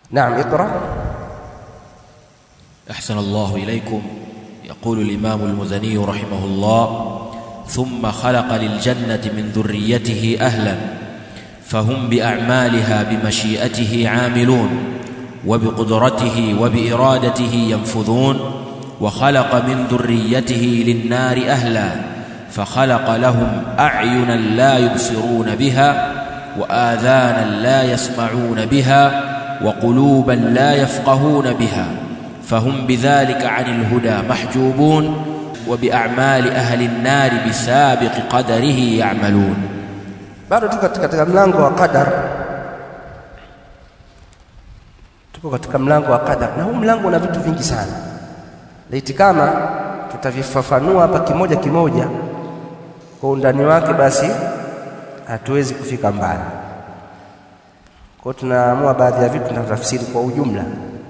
naam iqra أحسن الله إليكم يقول الإمام المزني رحمه الله ثم خلق للجنة من ذريته أهلا فهم بأعمالها بمشيئته عاملون وبقدرته وبإرادته ينفذون وخلق من ذريته للنار أهلا فخلق لهم أعينا لا يبصرون بها وآذانا لا يسمعون بها وقلوبا لا يفقهون بها فهم بذلك عن الهدى محجوبون وبأعمال أهل النار بسابق قدره يعملون bado tuko katika mlango wa qadar tuko katika mlango wa qadar na huu mlango una vitu vingi sana laiti kama tutavifafanua hapa kimoja kimoja kwa undani wake basi hatuwezi kufika mbali kwa tunaamua baadhi ya vitu tunatafsiri kwa ujumla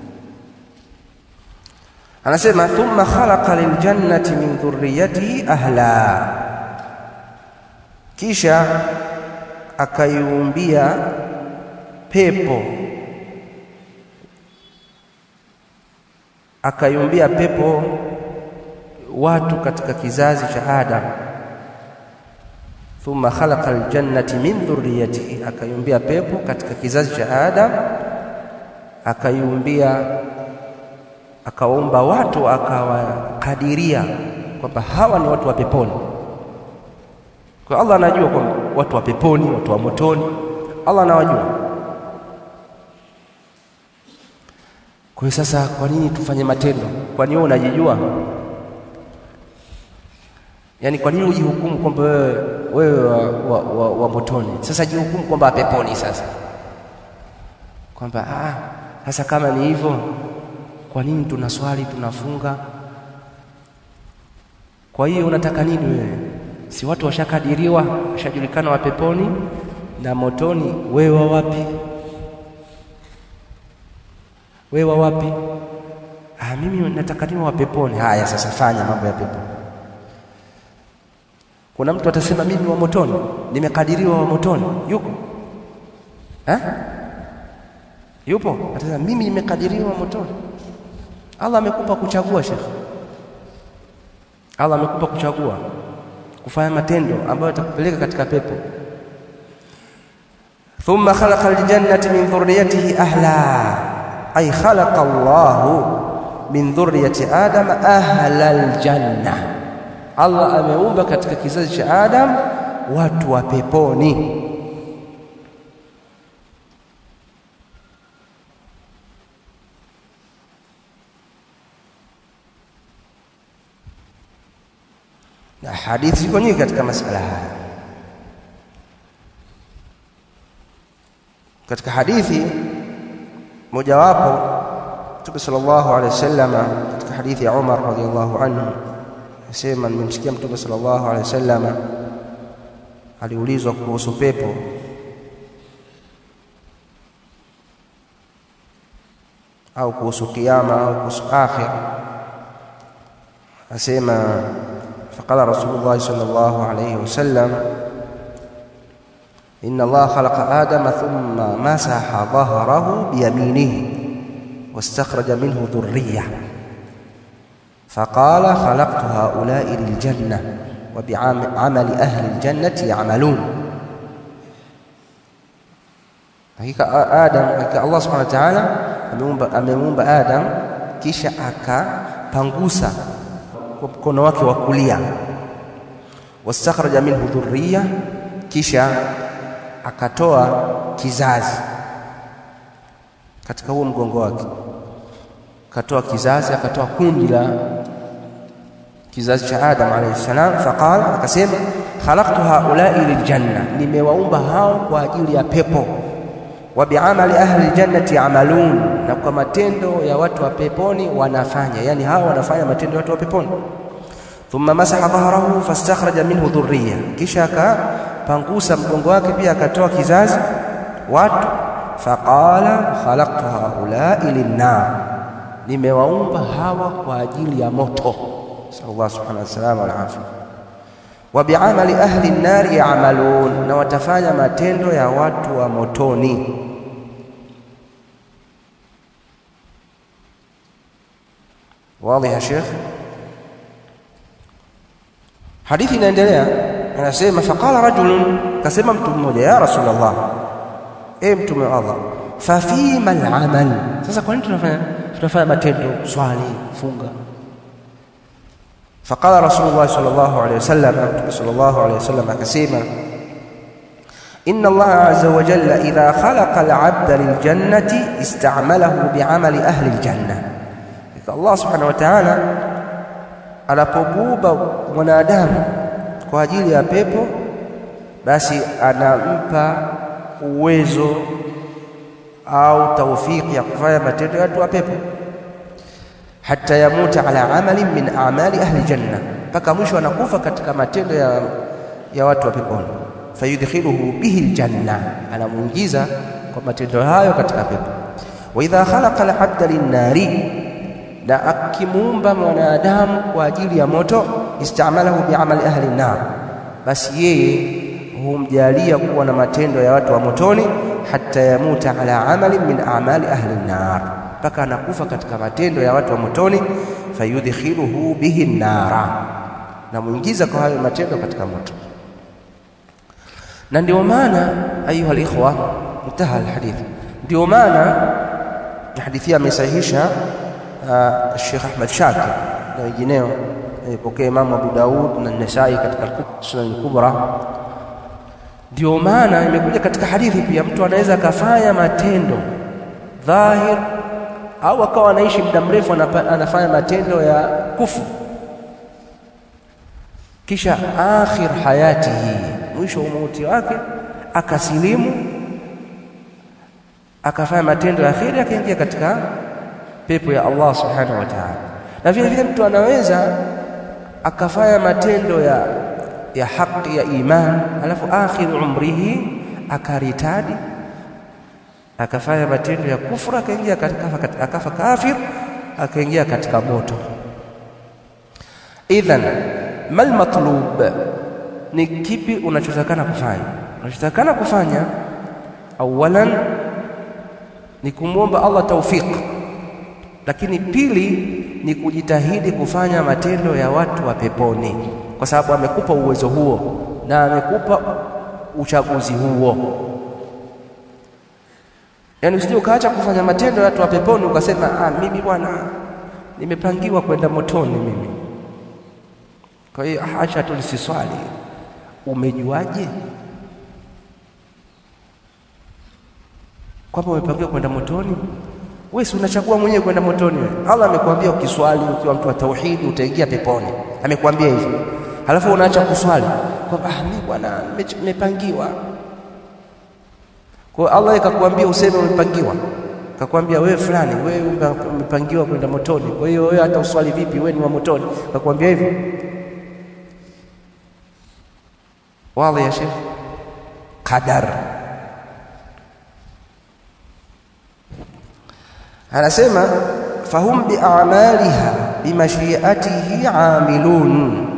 anasema thumma khalaqa liljannati min dhurriyyatihi ahla kisha akaiumbia pepo akaiumbia pepo watu katika kizazi cha Adam thumma khalaqa aljannati min dhurriyyatihi akaiumbia pepo katika kizazi cha Adam akaiumbia akawaumba watu akawakadiria kwamba hawa ni watu wa peponi kwa Allah anajua kwamba watu wa peponi watu wa motoni Allah anawajua kwa hiyo sasa kwa nini tufanye matendo kwani wewe unajijua yaani kwa nini ujihukumu kwamba wewe wewe wa, wa, wa, wa motoni sasa jihukumu kwamba peponi sasa kwamba ah sasa kama ni hivyo kwa nini tunaswali tunafunga kwa hiyo unataka nini wewe si watu washakadiriwa washajulikana wa peponi na motoni wewe wa wapi wewe wa wapi ah mimi nataka niwe wa peponi haya sasa fanya mambo ya pepo kuna mtu atasema mimi wa motoni nimekadiriwa wa motoni yuko eh yupo atasema mimi nimekadiriwa wa motoni Allah amekupa kuchagua Sheikh. Allah amekupa kuchagua kufanya matendo ambayo yatakupeleka katika pepo. Thumma khalaqa aljannata min dhurriyyatihi ahla ay khalaqa Allah min dhurriyyati Adam ahla aljanna. Allah ameumba katika kizazi cha Adam watu wa peponi. na hadithi ziko nyingi katika masala haya katika hadithi mojawapo Mtume sallallahu alaihi wasallam katika hadithi ya Umar radhiallahu anhu asema nimemsikia Mtume sallallahu alaihi wasallam aliulizwa kuhusu pepo au kuhusu kiyama au kuhusu akhir asema فقال رسول الله صلى الله عليه وسلم إن الله خلق آدم ثم مسح ظهره بيمينه واستخرج منه ذرية فقال خلقت هؤلاء للجنة وبعمل أهل الجنة يعملون hakika Adam hakika Allah subhanahu wa ta'ala ameumba ameumba Adam kisha akapangusa kwa mkono wake wa kulia wastakhraja minhu dhurriya kisha akatoa kizazi katika huo mgongo wake akatoa kizazi akatoa kundi la kizazi cha Adam alayhi salam faqala akasema khalaqtu haula'i liljanna nimewaumba hao kwa ajili ya pepo wa bi'amali ahli aljannati ya'malun na kwa matendo ya watu wa peponi wanafanya yani hao wanafanya matendo ya watu wa peponi thumma masaha dhahrahu fastakhraja minhu dhurriya kisha akapangusa mgongo wake pia akatoa kizazi watu faqala khalaqtu haula'i linnar nimewaumba hawa kwa ajili ya moto sallallahu subhanahu wa ta'ala wal afia wa bi'amali ahli an-nar ya'malun na watafanya matendo ya watu wa motoni wazi ya Sheikh hadithi inaendelea anasema faqala rajulun kasema mtu mmoja ya rasulullah e mtume wa Allah fa fima al-amal sasa kwa nini tunafanya tunafanya matendo swali funga faqala rasulullah sallallahu alayhi wasallam mtume sallallahu alayhi wasallam akasema inna Allah azza wa jalla idha khalaqa al-'abda lil-jannati ista'malahu bi'amali ahli al-jannah Allah subhanahu wa ta'ala anapomuumba mwanadamu kwa ajili ya pepo basi anampa uwezo au taufiki ya kufanya matendo ya watu wa pepo hata yamuta ala amali min amali ahli janna mpaka mwisho anakufa katika matendo ya, ya watu wa peponi fayudkhiluhu bihi aljanna anamuingiza kwa matendo hayo katika pepo wa idha khalaqa al-abda lin-nari na akimuumba mwanadamu kwa ajili ya moto istamalahu biamali ahli nar basi yeye humjalia kuwa na matendo ya watu wa motoni hata yamuta ala amali min amali ahli nar mpaka anakufa katika matendo ya watu wa motoni fayudkhiluhu bihi nara na muingiza kwa hayo matendo katika moto na ndio maana ayuha alikhwa intaha alhadith ndio maana hadithi amesahihisha Sheikh Ahmad Shakir na wengineo alipokea Imam Abu Daud na Nasai katika Sunan Kubra. Ndio maana imekuja katika hadithi pia, mtu anaweza akafanya matendo dhahir au akawa anaishi muda mrefu anafanya matendo ya kufu, kisha akhir hayatihi, mwisho wa mauti wake akasilimu, akafanya matendo ya kheri, akaingia katika pepo ya Allah subhanahu wa ta'ala. Na vile vile mtu anaweza akafanya matendo ya ya haki ya iman, alafu akhir umrihi akaritadi, akafanya matendo ya kufra, akaingia akafa, akafa kafir, akaingia katika moto. Idhan mal matlub, ni kipi unachotakana kufanya? Unachotakana kufanya awalan ni kumwomba Allah tawfiq lakini pili ni kujitahidi kufanya matendo ya watu wa peponi, kwa sababu amekupa uwezo huo na amekupa uchaguzi huo. Yaani usije ukaacha kufanya matendo ya watu wa peponi ukasema, ah, mimi bwana nimepangiwa kwenda motoni mimi, kwa hiyo acha tu nisiswali. Umejuaje kwamba umepangiwa kwenda motoni? Wewe si unachagua mwenyewe kwenda motoni wewe. Allah amekwambia ukiswali ukiwa mtu wa tauhidi utaingia peponi. Amekwambia hivyo. Halafu unaacha kuswali. Kwamba ah mimi bwana nimepangiwa. Kwa Allah ikakwambia useme umepangiwa. Kakwambia wewe fulani wewe umepangiwa kwenda motoni. Kwa hiyo wewe hata uswali vipi wewe ni wa motoni. Kakwambia hivyo. Wallahi ya Sheikh. Qadar. anasema fahum bi'amaliha bimashiatihi amilun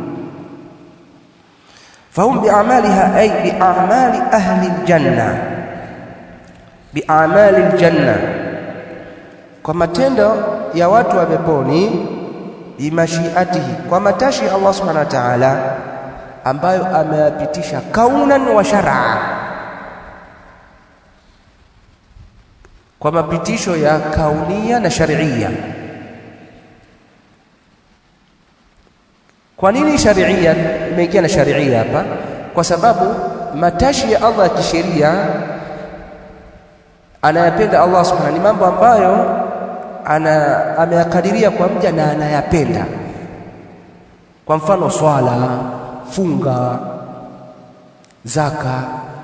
fahum bi'amaliha ay bi'amali ahli aljanna bi'amali aljanna kwa matendo ya watu wa peponi bimashiatihi kwa matashi ya Allah subhanahu wa ta'ala ambayo ameyapitisha kaunan wa shar'a kwa mapitisho ya kaunia na sharia. Kwa nini sharia imeingia na sharia hapa? Kwa sababu matashi ya Allah ya kisheria anayapenda Allah subhanahu, ni mambo ambayo ana ameyakadiria kwa mja na anayapenda. Kwa mfano swala, funga, zaka,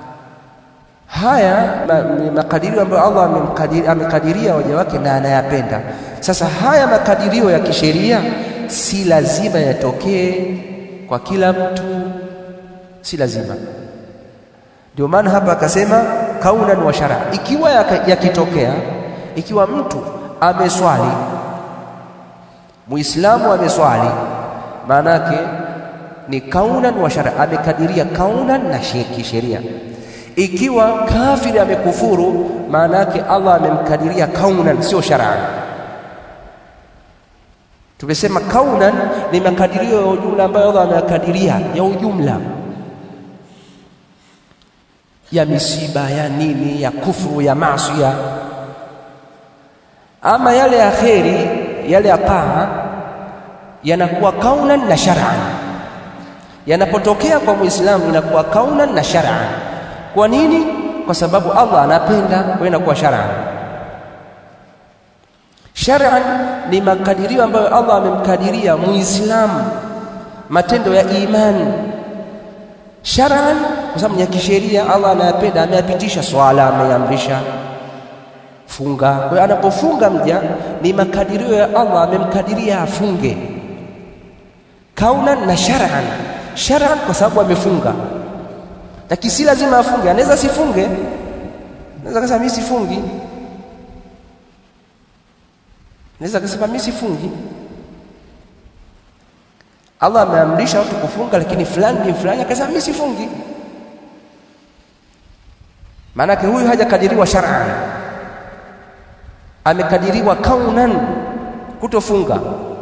haya ni makadirio ambayo Allah amemkadiria, amekadiria waja wake na anayapenda. Sasa haya makadirio ya kisheria si lazima yatokee kwa kila mtu, si lazima. Ndio maana hapa akasema kaunan wa shara, ikiwa yakitokea, ikiwa mtu ameswali, Muislamu ameswali, maana yake ni kaunan wa shara, amekadiria kaunan na kisheria ikiwa kafiri amekufuru, maana yake Allah amemkadiria kaunan, sio shar'an. Tukisema kaunan ni makadirio ya ujumla ambayo Allah ameyakadiria ya ujumla ya misiba ya nini ya kufuru ya maasiya. Ama yale ya kheri, yale ya taa yanakuwa kaunan na shar'an. Yanapotokea kwa Muislamu inakuwa kaunan na shar'an. Kwa nini? Kwa sababu Allah anapenda, kwa inakuwa shar'an. Shar'an ni makadirio ambayo Allah amemkadiria Muislamu matendo ya imani shar'an, kwa sababu ya kisheria Allah anayapenda, ameyapitisha. Swala ameamrisha, funga. Kwa hiyo anapofunga mja ni makadirio ya Allah, amemkadiria afunge kaunan na shar'an. Shar'an kwa sababu amefunga, lakini si lazima afunge, anaweza sifunge, anaweza kusema mimi sifungi, anaweza kusema mimi sifungi. Allah ameamrisha watu kufunga, lakini fulani ni fulani akasema mimi sifungi. Maanake huyu hajakadiriwa shar'an, amekadiriwa kaunan kutofunga.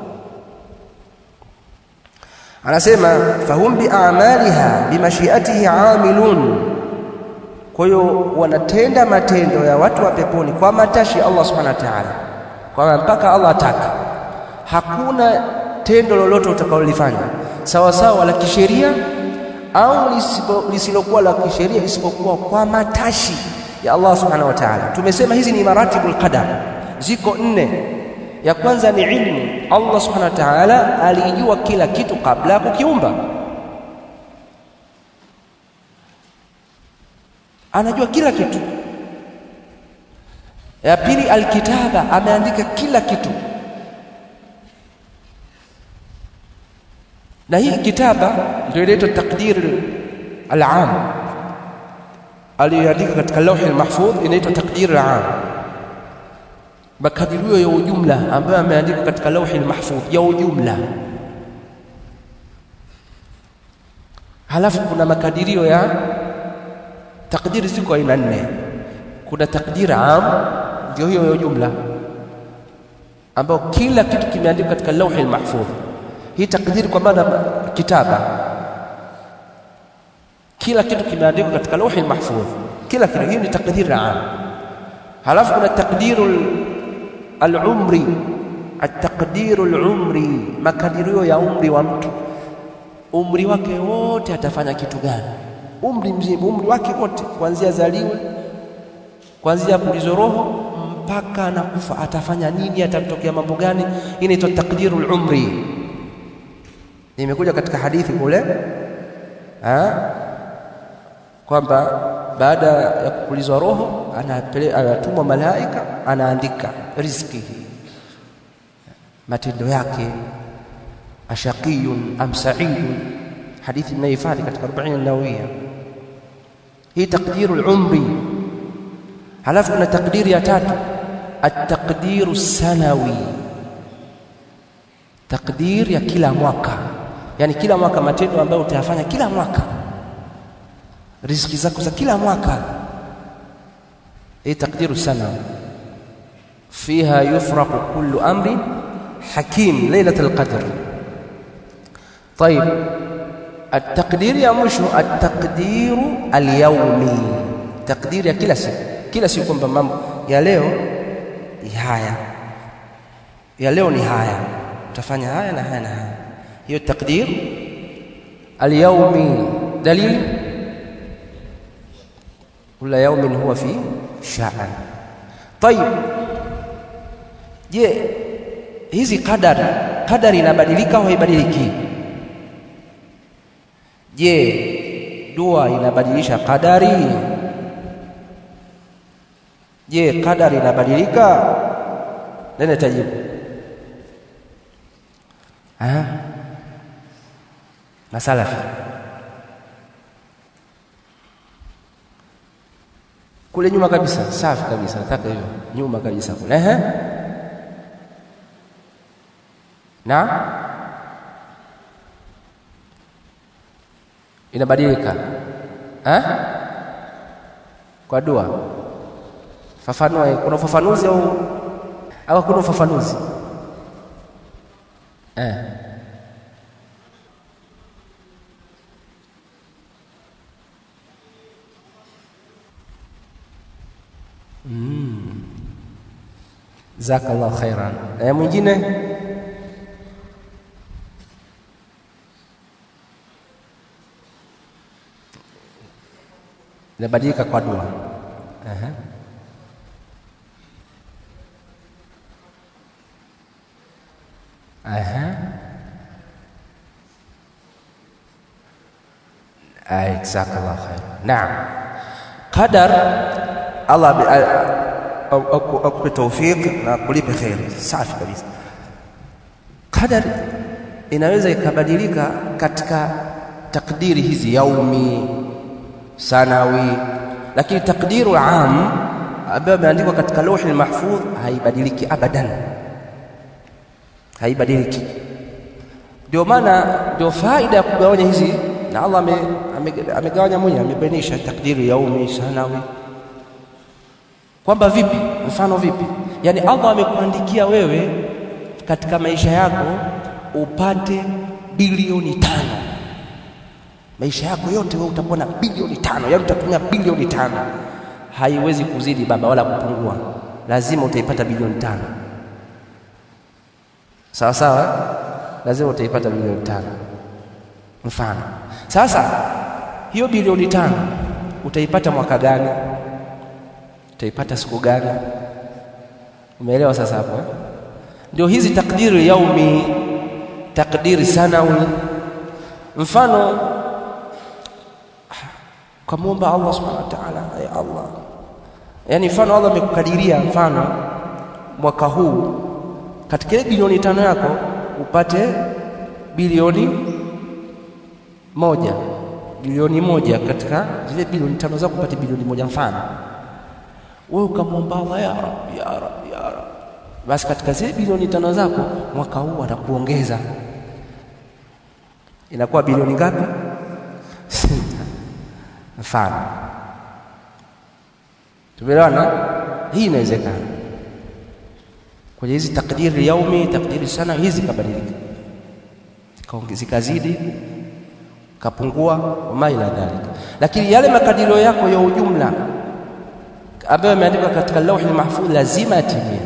Anasema fahum biamaliha bimashiatihi amilun, kwa hiyo wanatenda matendo ya watu wa peponi kwa matashi ya Allah subhanahu wa ta'ala, kwamba mpaka Allah ataka. Hakuna tendo lolote utakalolifanya sawa sawa la kisheria au lisilokuwa la kisheria isipokuwa kwa matashi ya Allah subhanahu wa ta'ala. Tumesema hizi ni maratibul qadar, ziko nne. Ya kwanza ni ilmu. Allah subhanahu wa ta'ala alijua kila kitu kabla ya kukiumba, anajua kila kitu. Ya pili, alkitaba, ameandika kila kitu na hii kitaba ndio inaitwa taqdir al-am aliyoandika katika lauhi al-mahfudh inaitwa taqdir al-am, makadirio ya ujumla ambayo ameandika katika lauhi al-mahfudh ya ujumla. Halafu kuna makadirio ya takdiri, ziko aina nne. Kuna takdir am, ndio hiyo ya ujumla, ambayo kila kitu kimeandikwa katika lauhi al-mahfudh hii takdiri kwa maana kitaba, kila kitu kimeandikwa katika lauhi mahfudh, kila kitu. Hii ni takdiri am. Halafu kuna takdiru al-umri, at-taqdiru al-umri, makadirio ya umri wa mtu, umri wake wote atafanya kitu gani, umri mzima, umri wake wote, kuanzia zaliwe, kuanzia pulizo roho mpaka anakufa, atafanya nini, atamtokea mambo gani? Hii inaitwa takdiru al-umri. Imekuja katika hadithi kule kwamba baada ya kupulizwa roho anatumwa malaika, anaandika riziki, matendo yake, ashaqiyun am sa'idun. Hadithi mnaihifadhi katika Arbaini Nawawiya. Hii takdiru al-umri. Halafu kuna takdiri ya tatu, at-taqdiru sanawi, takdir ya kila mwaka yaani kila mwaka matendo ambayo utayafanya kila mwaka, riziki zako za kila mwaka. Hii takdiru sana, fiha yufraqu kullu amrin hakim lailatul qadr. Tayib, ataqdiri ya mwisho ataqdiru alyawmi, takdiri ya kila siku, kila siku kwamba mambo ya leo ni haya, ya leo ni haya, utafanya haya na haya na haya hiyo takdir alyawmi. Dalil kula yawmin huwa fi sha'an. Tayib, je, hizi qadari qadari inabadilika au haibadiliki? Je, dua inabadilisha qadari? Je, qadari inabadilika? Nani tajibu? Masalafi kule nyuma kabisa, safi kabisa, nataka hivyo nyuma kabisa kule. Ehe, na inabadilika eh, kwa dua. Fafanua, kuna ufafanuzi au au hakuna ufafanuzi? eh. Mm. Jazakallahu khairan. Eh, mwingine inabadilika kwa dua. Aha. Aha. Ay, jazakallahu khair. Naam. Qadar Allah bi- a- au- au- akupe tawfik na kulipe khair. Safi kabisa. Qadar inaweza ikabadilika katika takdiri hizi yaumi, sanawi, lakini takdiru am ambayo imeandikwa katika lauhi mahfudh haibadiliki abadan, haibadiliki. Ndio maana ndio faida ya kugawanya hizi, na Allah ame- ame- amegawanya mwenyewe, amebainisha takdiru yaumi, sanawi, kwamba vipi, mfano vipi, yaani Allah amekuandikia wewe katika maisha yako upate bilioni tano maisha yako yote wewe utakuwa na bilioni tano, yaani utatumia bilioni tano, haiwezi kuzidi baba wala kupungua, lazima utaipata bilioni tano. Sawa sawa, eh? lazima utaipata bilioni tano. Mfano sasa, hiyo bilioni tano utaipata mwaka gani? Utaipata siku gani? Umeelewa sasa hapo eh? Ndio hizi takdiri yaumi, takdiri sanawi. Mfano ukamwomba Allah subhanahu wa ta'ala, ya Allah, yaani mfano Allah amekukadiria mfano mwaka huu katika ile bilioni tano yako upate bilioni moja, bilioni moja katika zile bilioni tano zako upate bilioni moja. Mfano wewe ukamwomba Allah, ya Rabbi, ya Rabbi, ya Rabbi, basi katika zile bilioni tano zako mwaka huu atakuongeza, inakuwa bilioni ngapi? Sita. Mfano, tumeelewana? Hii inawezekana kwenye hizi takdiri yaumi, takdiri sana, hizi kabadilika, Zikaonge- zikazidi, kapungua, wama ila dhalika. Lakini yale makadirio yako ya ujumla ambayo yameandikwa katika lauhi mahfudh lazima yatimie.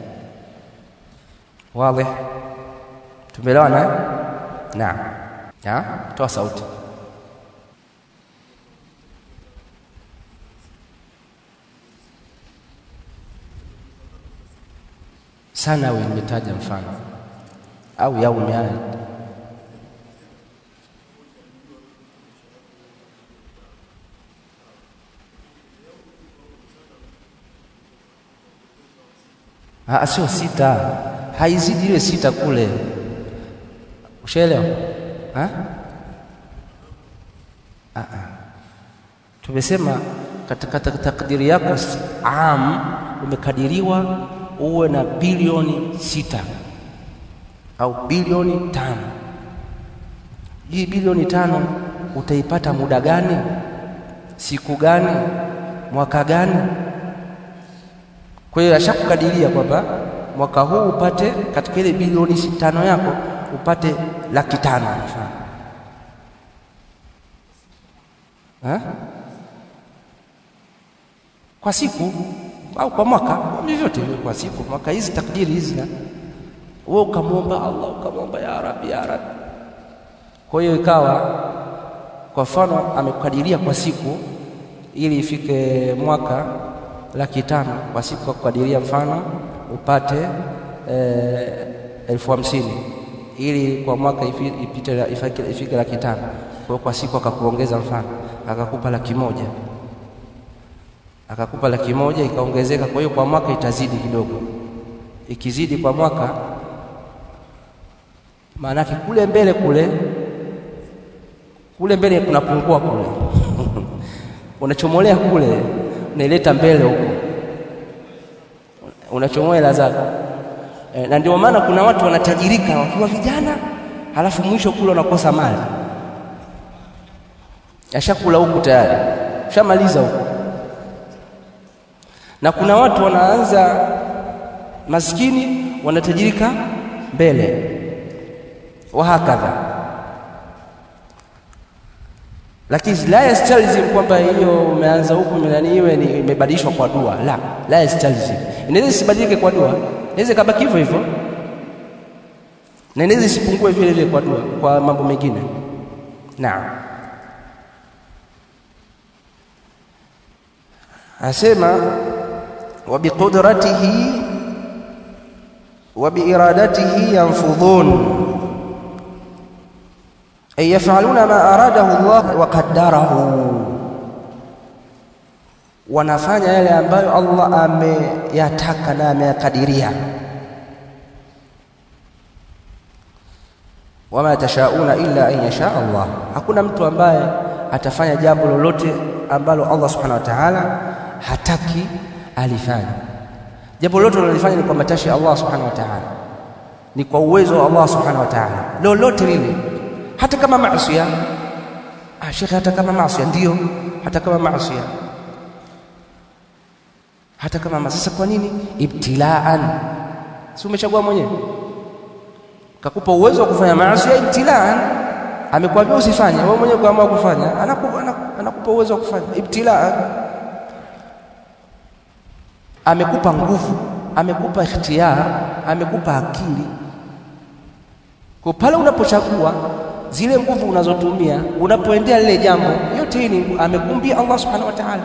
Wazi? Tumeelewana? eh? Naam. Ya, toa sauti. sana wewe nimetaja mfano au yaumi haya Ah, sio sita, haizidi ile sita kule. Ushaelewa? Ah? Ah, ah. Tumesema katika tak- takdiri yako s- am umekadiriwa uwe na bilioni sita au bilioni tano. Hii bilioni tano utaipata muda gani? Siku gani? Mwaka gani? Kwa hiyo ashakukadiria kwamba mwaka huu upate katika ile bilioni si- tano yako upate laki tano mfano. Ha? Kwa siku au kwa mwaka, vyovyote vile, kwa siku, mwaka, hizi takdiri hizi, na wewe ukamwomba Allah, ukamwomba ya Rabbi, ya Rabbi. Kwa hiyo ikawa, kwa mfano, amekukadiria kwa siku ili ifike mwaka laki tano kwa siku, kwa kukadiria mfano upate eh, elfu hamsini ili kwa mwaka ifi- ipite ifike, ifike laki tano. Kwa hiyo kwa siku akakuongeza mfano akakupa laki moja akakupa laki moja ikaongezeka. Kwa hiyo kwa mwaka itazidi kidogo, ikizidi kwa mwaka, maanake kule mbele kule kule mbele kunapungua kule unachomolea kule unaileta mbele huko, unachomoa hela zako e, na ndio maana kuna watu wanatajirika wakiwa vijana, halafu mwisho kule wanakosa mali, ashakula huku tayari, shamaliza huku na kuna watu wanaanza maskini wanatajirika mbele, wahakadha lakini la yastalzim kwamba hiyo umeanza huku nani iwe ni imebadilishwa kwa dua la la yastalzim inaweza isibadilike kwa dua inaweza ikabaki hivyo hivyo na inaweza isipungue vile vile kwa dua kwa mambo mengine naam asema wa biqudratihi wa biiradatihi yanfudhun ay yaf'aluna ma aradahu Allah wa qaddarahu wanafanya yale ambayo Allah ameyataka na ameyakadiria wama tashauna illa an yasha Allah hakuna mtu ambaye atafanya jambo lolote ambalo Allah subhanahu wa ta'ala hataki alifanye jambo lolote unalifanya ni kwa matashi ya Allah subhanahu wa ta'ala ni kwa uwezo wa Allah subhanahu wa ta'ala lolote lile hata kama maasiya ah shekhe hata kama maasiya ndio hata kama maasiya hata kama sasa kwa nini ibtilaan si umechagua mwenyewe kakupa uwezo wa kufanya maasi ibtilaan amekwambia usifanye wewe mwenyewe kuamua kufanya anakupa anakupa uwezo wa kufanya ibtilaan amekupa nguvu amekupa ikhtiyar amekupa akili kwa pale unapochagua zile nguvu unazotumia unapoendea lile jambo yote hii ni amekumbia Allah subhanahu wa ta'ala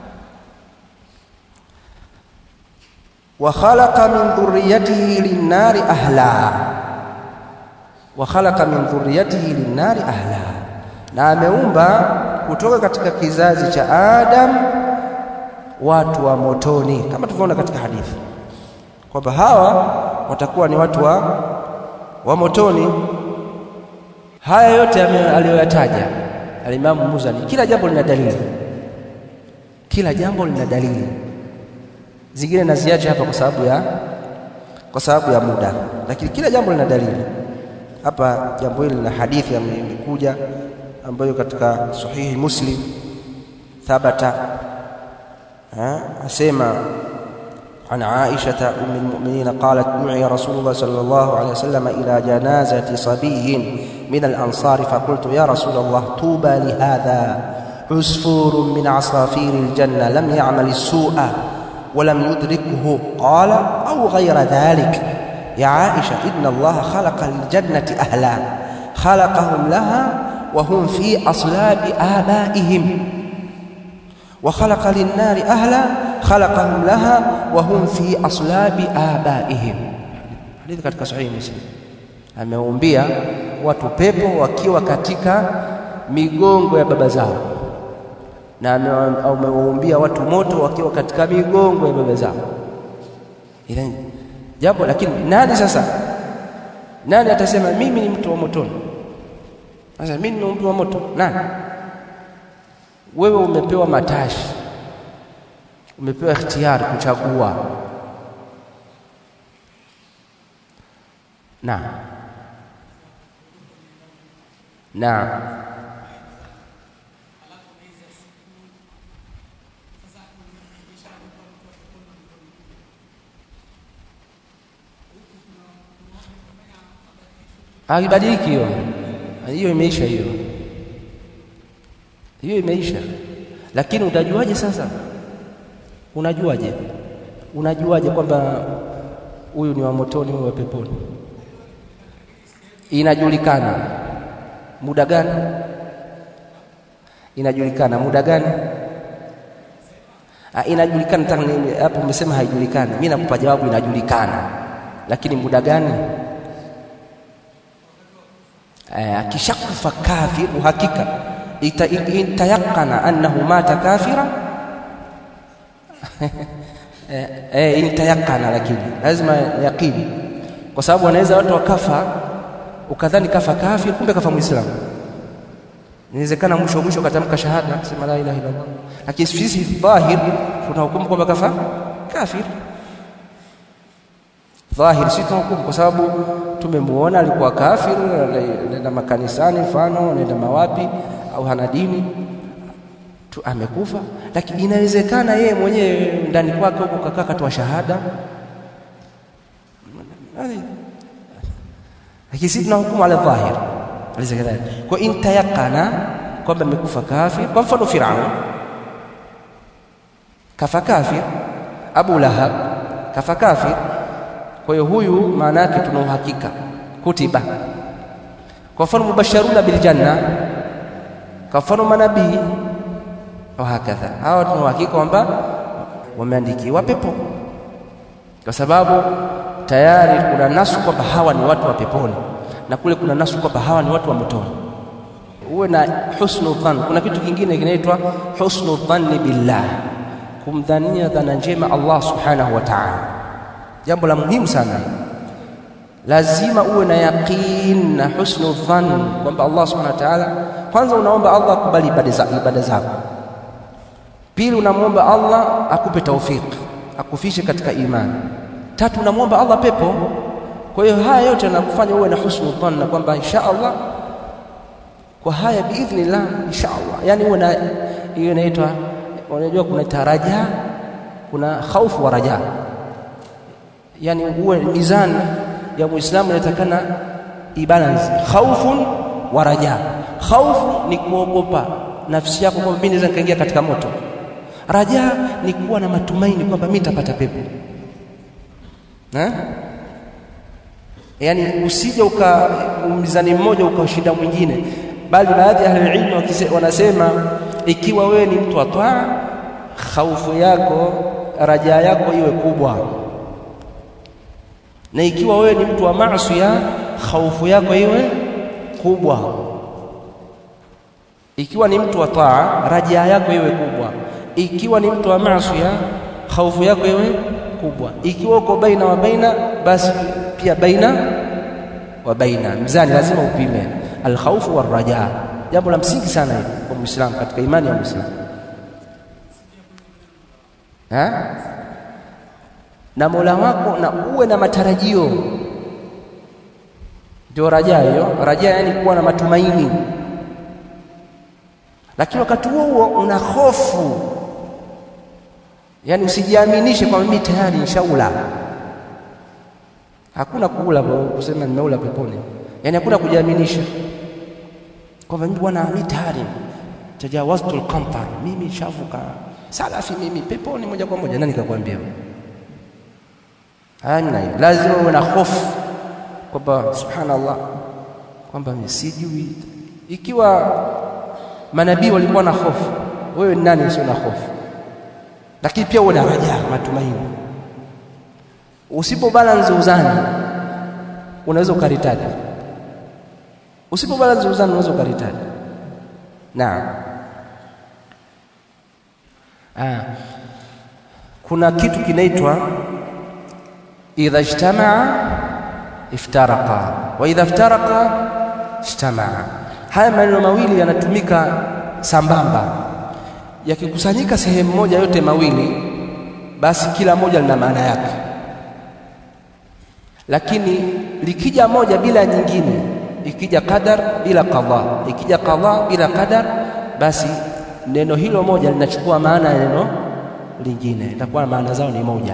wa khalaqa min dhurriyyatihi lin-nari ahla wa khalaqa min dhurriyyatihi lin-nari ahla na ameumba kutoka katika kizazi cha Adam watu wa motoni kama tulivyoona katika hadithi kwamba hawa watakuwa ni watu wa wa motoni haya yote aliyoyataja alimamu Muzani kila jambo lina dalili kila jambo lina dalili zingine naziacha hapa kwa sababu ya kwa sababu ya muda lakini kila jambo lina dalili hapa jambo hili lina hadithi imekuja ambayo katika sahihi muslim thabata asema عن عائشة أم المؤمنين قالت دعي رسول الله صلى الله عليه وسلم إلى جنازة صبي من الأنصار فقلت يا رسول الله طوبى لهذا عصفور من عصافير الجنة لم يعمل السوء ولم يدركه قال أو غير ذلك يا عائشة إن الله خلق للجنة أهلا خلقهم لها وهم في أصلاب آبائهم وخلق للنار أهلا خلقهم لها وهم في أصلاب آبائهم hadithi katika sahihi muslim ameumbia watu pepo wakiwa katika migongo ya baba zao na amewaumbia watu moto wakiwa katika migongo ya baba zao ile jambo lakini nani sasa nani atasema mimi ni mtu wa motoni sasa mimi ni mtu wa moto nani wewe umepewa matashi umepewa ikhtiyari kuchagua na na haibadiliki hiyo hiyo imeisha hiyo hiyo imeisha lakini utajuaje sasa unajuaje unajuaje kwamba huyu ni wa motoni huyu wa peponi inajulikana muda gani inajulikana muda gani ah, inajulikana hapo umesema haijulikani mimi nakupa jawabu inajulikana lakini muda gani akishakufa kafir uhakika intayaqana annahu mata kafira eh intayaqana lakini lazima yaqini kwa sababu wanaweza watu wakafa ukadhani kafa kafir kumbe kafa muislamu inawezekana mwisho mwisho katamka shahada sema la ilaha illallah lakini sisi dhahir tunahukumu kwamba kafa kafir dhahir si tunahukumu kwa sababu tumemuona alikuwa kafir anaenda makanisani mfano anaenda mawapi au hana dini tu amekufa lakini inawezekana yeye mwenyewe ndani kwake huko kakaa katoa shahada lakini sisi tunahukumu ala dhahir alaysa kadhalika kwa in tayaqana kwamba amekufa kafir kwa mfano Firaun kafa kafir Abu Lahab kafa kafir kwa hiyo huyu maana yake tuna uhakika kutiba kwa mfano mubasharuna bil janna kwa mfano manabii wa hakadha hawa tuna uhakika kwamba wameandikiwa pepo kwa sababu tayari kuna nasu kwamba hawa ni watu wa peponi na kule kuna nasu kwamba hawa ni watu wa motoni uwe na husnu dhann kuna kitu kingine kinaitwa husnu dhanni billah kumdhania dhana njema Allah subhanahu wa ta'ala jambo la muhimu sana lazima uwe na yaqin na husnu dhann kwamba Allah subhanahu wa ta'ala kwanza unaomba Allah akubali ibada zako pili unamwomba Allah akupe taufik akufishe katika imani tatu unamwomba Allah pepo kwa hiyo haya yote yanakufanya uwe na husnu dhanna kwamba insha Allah kwa haya biidhnillah insha Allah yani uwe na hiyo inaitwa unajua kuna taraja kuna khaufu wa raja yani uwe mizani ya muislamu inatakana ibalance khaufun wa raja khaufu ni kuogopa nafsi yako kwamba mimi naweza nikaingia katika moto raja ni kuwa na matumaini kwamba mimi nitapata pepo eh yani usije uka mizani mmoja ukashinda mwingine bali baadhi ya ahli wanasema ikiwa wewe ni mtu wa taa khaufu yako raja yako iwe kubwa na ikiwa wewe ni mtu wa maasi khaufu yako iwe kubwa ikiwa ni mtu wa taa raja yako iwe kubwa ikiwa ni mtu wa maasi khaufu yako iwe kubwa ikiwa uko baina wa baina basi pia baina wa baina mzani lazima upime alkhawfu warraja jambo la msingi sana hili kwa muislamu katika imani ya muislamu ha na Mola wako na uwe na matarajio ndio raja hiyo raja yani kuwa na matumaini lakini wakati huo huo una hofu yani usijiaminishe kwamba mimi tayari nishaula hakuna kuula kusema nimeula peponi yani hakuna kujiaminisha kwamba mimi bwana mimi tayari tajawaztu alqantar mimi shavuka salafi mimi peponi moja kwa moja nani kakwambia hamna hiyo lazima uwe na hofu kwamba subhanallah kwamba mimi sijui ikiwa manabii walikuwa na hofu wewe ni nani usio na hofu lakini pia uwe na raja matumaini usipo balance uzani unaweza ukaritadi usipo balance uzani unaweza ukaritadi naam ah kuna kitu kinaitwa idha ijtamaa iftaraqa wa idha iftaraqa ijtamaa haya maneno mawili yanatumika sambamba yakikusanyika sehemu moja yote mawili basi kila moja lina maana yake lakini likija moja bila nyingine ikija qadar bila qadha ikija qadha bila qadar basi neno hilo moja linachukua maana ya neno lingine itakuwa maana zao ni moja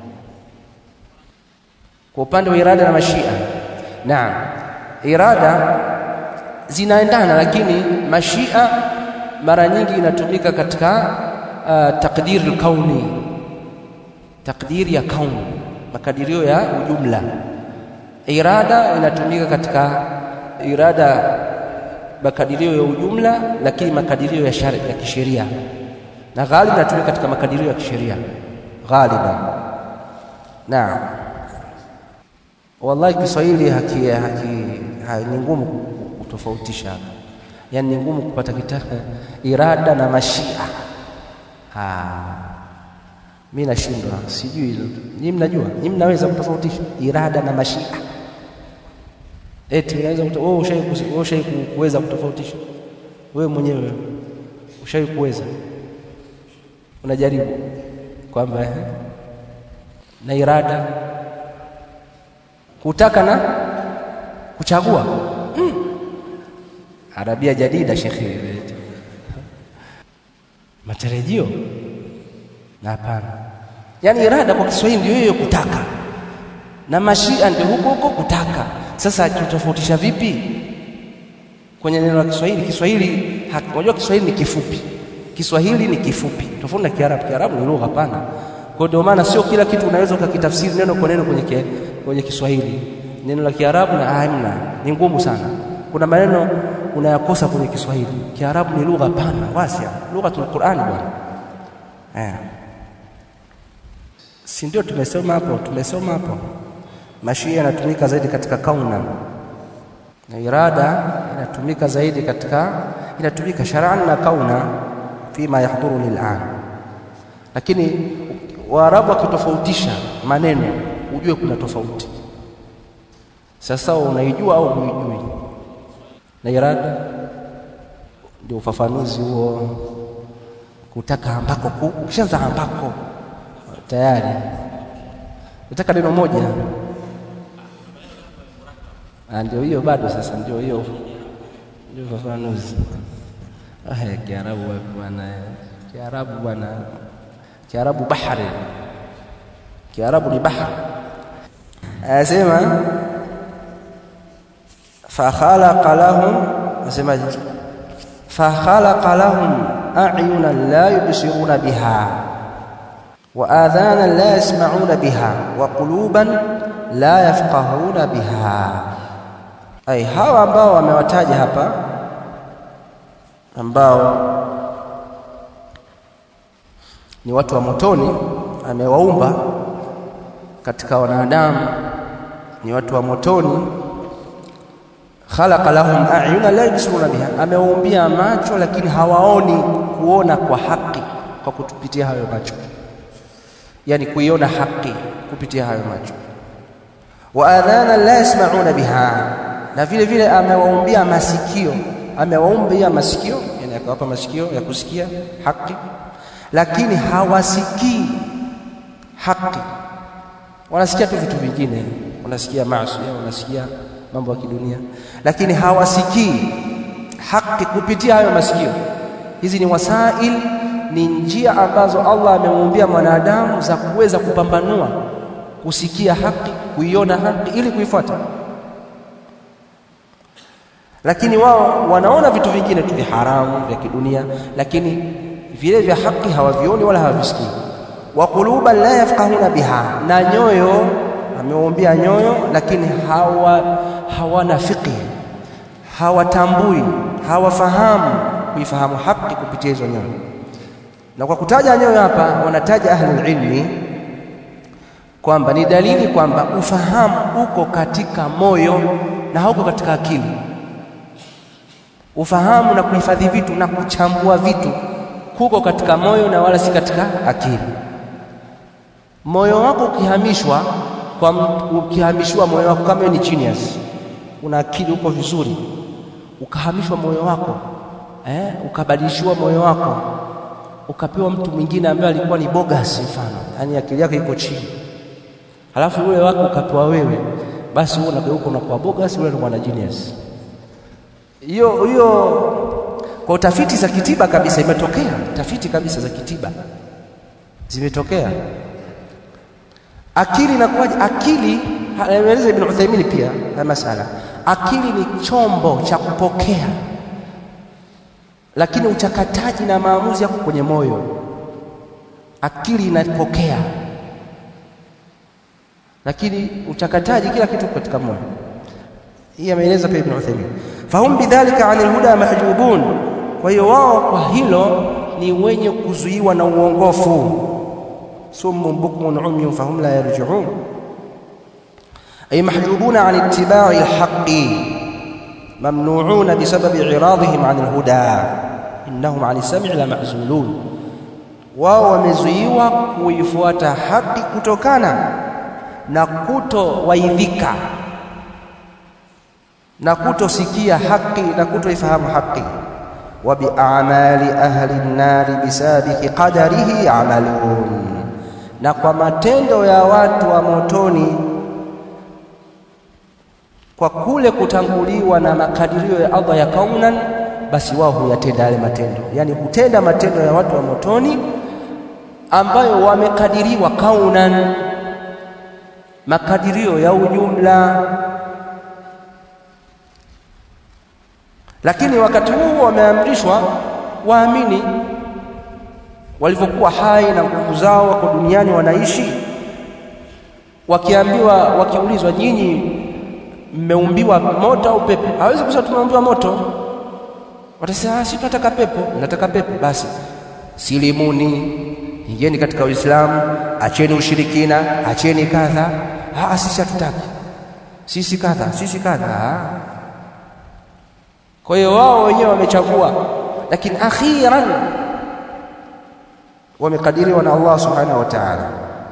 kwa upande wa irada na mashia naam irada zinaendana lakini mashia mara nyingi inatumika katika uh, takdir kauni takdiri ya kauni makadirio ya ujumla irada inatumika katika irada makadirio ya ujumla lakini makadirio ya shari, ya kisheria na ghalib inatumika katika makadirio ya kisheria ghaliban naam wallahi Kiswahili haki, haki, haki ni ngumu kutofautisha hapa yani ni ngumu kupata kitabu irada na mashia ah mimi nashindwa sijui hilo nyinyi mnajua nyinyi mnaweza kutofautisha irada na mashia eti unaweza wewe ushawahi ushawahi kuweza kutofautisha wewe mwenyewe ushawahi kuweza unajaribu kwamba na irada kutaka na kuchagua hmm. Arabia jadida shekhi matarajio na hapana yani irada kwa Kiswahili ndio hiyo kutaka na mashia ndio huko huko kutaka sasa tutofautisha vipi kwenye neno la Kiswahili? Kiswahili unajua, Kiswahili ni kifupi, Kiswahili ni kifupi tofauti na Kiarabu. Kiarabu ni lugha pana, kwa ndio maana sio kila kitu unaweza ukakitafsiri neno kwa neno kwenye, kwenye Kiswahili. Neno la Kiarabu na hamna, ni ngumu sana. Kuna maneno unayakosa kwenye Kiswahili. Kiarabu ni lugha pana wasia, lughatul Qur'ani bwana eh. Si ndio tumesoma hapo? Tumesoma hapo, mashia yanatumika zaidi katika kauna na irada inatumika zaidi katika, inatumika shar'an na kauna fima yahdhuru lil'an, lakini Waarabu wakitofautisha maneno ujue kuna tofauti. Sasa unaijua au huijui? Na irada ndio ufafanuzi huo, kutaka ambako, ukishaanza ambako tayari nataka neno moja ndio hiyo bado. Sasa ndio hiyo ndio ufafanuzi. Ah, Kiarabu bwana, Kiarabu bwana, Kiarabu bahari, Kiarabu ni bahari. Anasema fakhalaqa lahum, anasemaje? Fakhalaqa lahum a'yunan la yubsiruna biha wa adhanan la yasma'una biha wa quluban la yafqahuna biha Ai, hawa ambao wamewataja hapa ambao ni watu wa motoni, amewaumba katika wanadamu ni watu wa motoni. Khalaqa lahum a'yuna la yubsiruna biha, amewaumbia macho lakini hawaoni kuona kwa haki kwa kutupitia hayo macho, yani kuiona haki kupitia hayo macho. Wa adhana la yasma'una biha na vile vile amewaumbia masikio, amewaumbia masikio, yani akawapa masikio ya kusikia haki, lakini hawasikii haki. Wanasikia tu vitu vingine, wanasikia maasi, wanasikia mambo ya kidunia, lakini hawasikii haki kupitia hayo masikio. Hizi ni wasail, ni njia ambazo Allah amemwumbia mwanadamu za kuweza kupambanua, kusikia haki, kuiona haki ili kuifuata lakini wao wanaona vitu vingine tu vya haramu vya kidunia, lakini vile vya haki hawavioni wala hawavisikii. wa quluban la yafqahuna biha, na nyoyo amewaumbia nyoyo, lakini hawa hawana fiqh, hawatambui, hawafahamu kuifahamu haki kupitia hizo nyoyo. Na kwa kutaja nyoyo hapa, wanataja ahlul ilmi kwamba ni dalili kwamba ufahamu uko katika moyo na hauko katika akili ufahamu na kuhifadhi vitu na kuchambua vitu kuko katika moyo na wala si katika akili. Moyo wako ukihamishwa kwa ukihamishiwa moyo wako, kama ni genius, una akili uko vizuri, ukahamishwa moyo wako eh, ukabadilishiwa moyo wako ukapewa mtu mwingine ambaye alikuwa ni bogus, mfano, yaani akili yake iko chini, halafu ule wako ukapewa wewe, basi wewe unageuka unakuwa bogus, ule ni mwana genius hiyo hiyo kwa tafiti za kitiba kabisa imetokea, tafiti kabisa za kitiba zimetokea. Akili inakuwaje? Akili anaeleza Ibn Uthaymeen pia na masala, akili ni chombo cha kupokea, lakini uchakataji na maamuzi yako kwenye moyo. Akili inapokea, lakini uchakataji, kila kitu katika moyo. Hii ameeleza pia Ibn Uthaymeen fahum bidhalika anil huda mahjubun, kwa hiyo wao kwa hilo ni wenye kuzuiwa na uongofu. summun bukmun umyun fahum la yarji'un, ay mahjubuna an ittiba'i alhaqqi mamnu'una bisababi iradihim an alhuda innahum an as-sam'i la ma'zulun, wao wamezuiwa kuifuata haki kutokana na kutowaidhika na kutosikia haki na kutoifahamu haki. wa biamali ahli nnari bisabiqi qadarihi amalun, na kwa matendo ya watu wa motoni kwa kule kutanguliwa na makadirio ya Allah ya kaunan, basi wao huyatenda yale matendo, yaani hutenda matendo ya watu wa motoni ambayo wamekadiriwa kaunan, makadirio ya ujumla lakini wakati huu wameamrishwa waamini walivyokuwa hai na nguvu zao wako duniani wanaishi wakiambiwa wakiulizwa nyinyi mmeumbiwa moto au pepo hawezi kusema tumeumbiwa moto watasema si tunataka pepo nataka pepo basi silimuni ingieni katika uislamu acheni ushirikina acheni kadha ah sisi hatutaki sisi kadha sisi kadha kwa hiyo wao wenyewe wamechagua lakini akhiran wamekadiriwa na Allah subhanahu wa ta'ala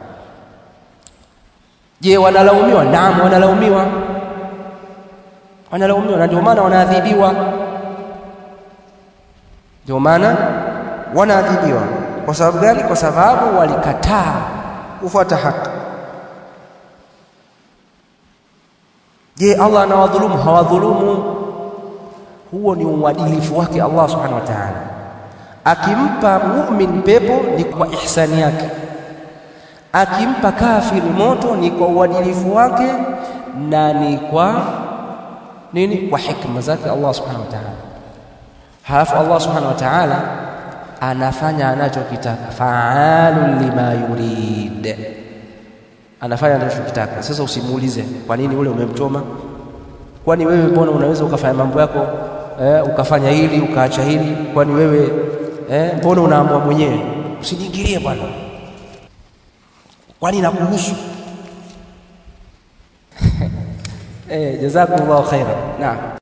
je wanalaumiwa naam wanalaumiwa wanalaumiwa na ndio maana wanaadhibiwa ndio maana wanaadhibiwa kwa sababu gani kwa sababu walikataa kufuata haki je Allah anawadhulumu hawadhulumu huo ni uadilifu wake Allah subhanahu wa ta'ala akimpa mu'min pepo ni kwa ihsani yake akimpa kafiri moto ni kwa uadilifu wake na ni kwa nini kwa hikma zake Allah subhanahu wa ta'ala halafu Allah subhanahu wa ta'ala anafanya anachokitaka fa'alun lima yurid anafanya anachokitaka sasa usimuulize kwa nini ule umemchoma kwani wewe mbona unaweza ukafanya mambo yako eh, ukafanya hili ukaacha hili kwani wewe eh, mbona unaamua mwenyewe usiniingilie bwana kwani nakuhusu eh jazakumullahu khairan naam